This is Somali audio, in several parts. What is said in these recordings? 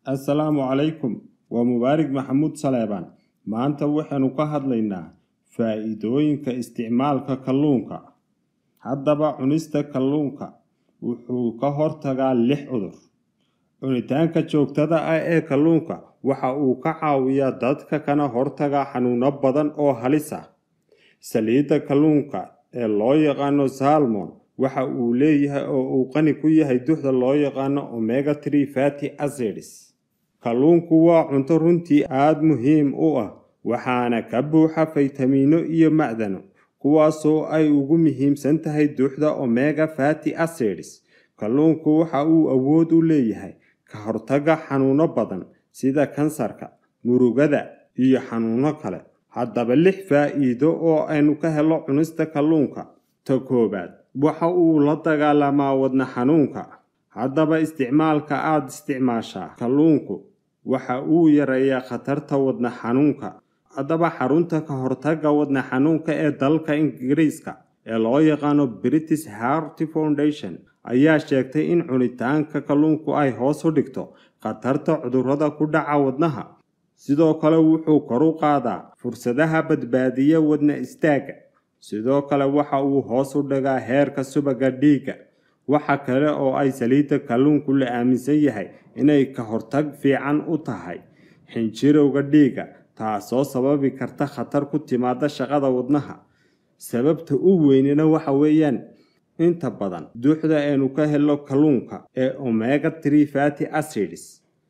assalaamu calaykum waa mubaarig maxamuud saleebaan maanta waxaynu ka hadlaynaa faa'iidooyinka isticmaalka kalluunka haddaba cunista kalluunka wuxuu ka hortagaa lix cudur cunitaanka joogtada ah ee kalluunka waxa uu ka caawiyaa dadka kana hortaga xanuuno badan oo halis ah saliidda kalluunka ee loo yaqaano salmon waxa uu leeyahay oo uu qani ku yahay duxda loo yaqaano omega tree fatty acids kalluunku waa cunto runtii aada muhiim u ah waxaana ka buuxa faytamiino iyo macdano kuwaasoo ay ugu muhiimsan tahay duuxda omega fatty acids kalluunku waxa uu awood u leeyahay ka hortaga xanuuno badan sida kansarka murugada iyo xanuuno kale haddaba lix faa'iido oo aynu ka helo cunista kalluunka ta koowaad waxa uu la dagaalamaa wadna xanuunka haddaba isticmaalka aada isticmaashaa kalluunku waxa uu yareeyaa khatarta wadna xanuunka haddaba xarunta ka hortaga wadna xanuunka ee dalka ingiriiska ee loo yaqaano british heart foundation ayaa sheegtay in cunitaanka kalluunku ay hoos u dhigto khatarta cudurrada ku dhaca wadnaha sidoo kale wuxuu kor u qaadaa fursadaha badbaadiya wadna istaagga sidoo kale waxa uu hoos u dhigaa heerka subaga dhiigga waxa kale oo ay saliidda kalluunku la aaminsan yahay inay ka hortag fiican u tahay xinjirowga dhiigga taasoo sababi karta khatar ku timaada shaqada wadnaha sababta u weynina waxa weeyaan inta badan duuxda aynu ka helo kalluunka ee omega tree fatty acids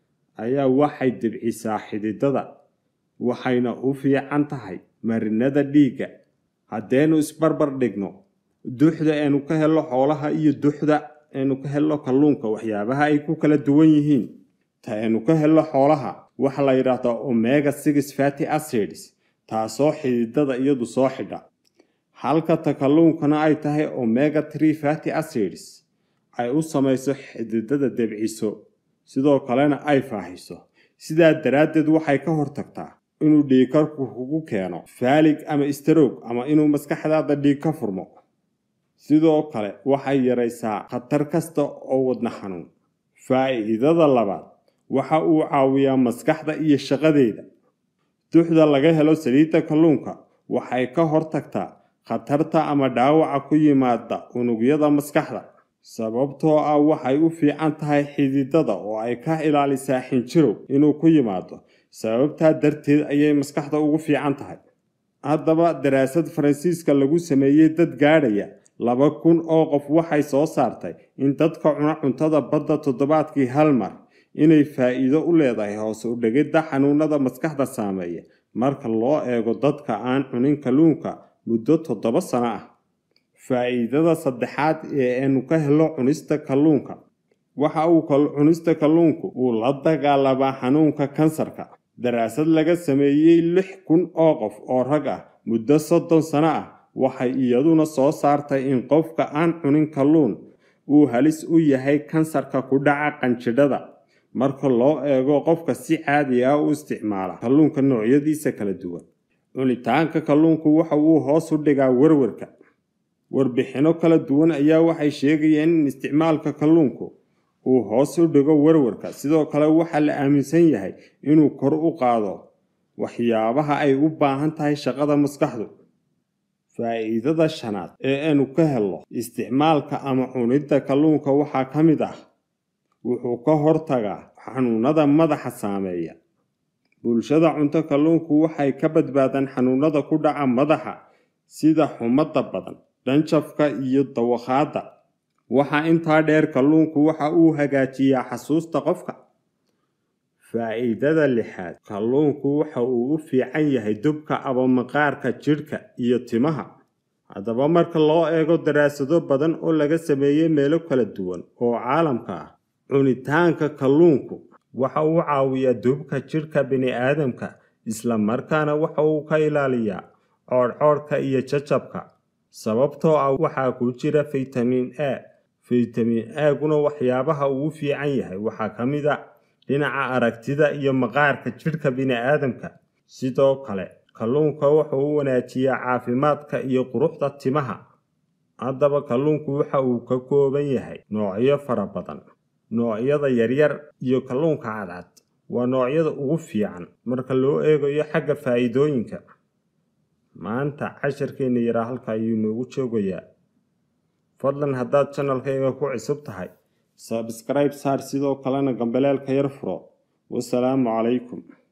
ayaa waxay dibcisaa xididada waxayna u fiican tahay marinada dhiigga haddaynu isbarbar dhigno duuxda aynu ka helo xoolaha iyo duuxda aynu ka helo kalluunka waxyaabaha ay ku kala duwan yihiin ta aynu ka helo xoolaha waxa la yidhaahdaa omega six fatty acids taasoo xididada iyadu soo xidha halka ta kalluunkana ay tahay omega tree fatty acids ay u samayso xididada debciso sidoo kalena ay faahiso sidaa daraaddeed waxay ka hortagtaa inuu dhiigkarku kugu keeno faalig ama istaroog ama inuu maskaxdaada dhiig ka furmo sidoo kale waxay yaraysaa khatar kasta oo wadna xanuun faa'iidada labaad waxa uu caawiyaa maskaxda iyo shaqadeeda duxda laga helo saliidda kalluunka waxay ka hortagtaa khatarta ama dhaawaca ku yimaada unugyada maskaxda sababtoo ah waxay u fiican tahay xididada oo ay ka ilaalisaa xinjirow inuu ku yimaado sababtaa darteed ayay maskaxda ugu fiican tahay haddaba daraasad faransiiska lagu sameeyey dad gaadhaya laba kun oo qof waxay soo saartay in dadka cuna cuntada badda toddobaadkii hal mar inay faa'iido u leedahay hoose u dhegidda xanuunada maskaxda saameeya marka loo eego dadka aan cunin kalluunka muddo toddoba sano ah faa'iidada saddexaad ee aynu ka helo cunista kalluunka waxa uu cunista kalluunku uu la dagaalamaa xanuunka kansarka daraasad laga sameeyey lix kun oo qof oo rag ah muddo soddon sano ah waxay iyaduna soo saartay in qofka aan cunin kalluun uu halis u yahay kansarka ku dhaca qanjidhada marka loo eego qofka si caadi ah u isticmaala kalluunka noocyadiisa kala duwan cunitaanka kalluunku waxa uu hoos u dhigaa werwerka warbixinno kala duwan ayaa waxay sheegayeen in isticmaalka kalluunku uu hoos u dhigo werwarka sidoo kale waxaa la aaminsan yahay inuu kor u qaado waxyaabaha ay u baahan tahay shaqada maskaxdu faa'iidada shanaad ee aynu ka helno isticmaalka ama cunidda kalluunka waxaa ka mid ah wuxuu ka hortagaa xanuunada madaxa saameeya bulshada cunto kalluunku waxay ka badbaadaan xanuunada ku dhaca madaxa sida xumada badan dhanjafka iyo dawakhaadda waxaa intaa dheer kalluunku waxa uu hagaajiyaa xasuusta qofka faa'iidada lixaad kalluunku waxa uu u fiican yahay dubka abamaqaarka jidhka iyo timaha haddaba marka loo eego daraasado badan oo laga sameeyey meelo kala duwan oo caalamka ah cunitaanka kalluunku waxa uu caawiyaa dubka jidhka bini'aadamka isla markaana waxa uu ka ilaaliyaa coodhcoodhka iyo jajabka sababtoo ah waxaa ku jira faytamiin a faytamiin aaguna waxyaabaha ugu fiican yahay waxaa ka mid a dhinaca aragtida iyo maqaarka jidhka bini'aadamka sidoo kale kalluunka wuxuu u wanaajiyaa caafimaadka iyo quruxda timaha haddaba kalluunku waxa uu ka kooban yahay noocyo fara badan noocyada yaryar iyo kalluunka cadcad waa noocyada ugu fiican marka loo eegayo xagga faa'iidooyinka maanta casharkeena yaraa halka ayuu noogu joogayaa fadlan haddaad janalkayga ku cusub tahay sabscribe saar sidoo kalena gambaleelka yar furo wasalaamu calaykum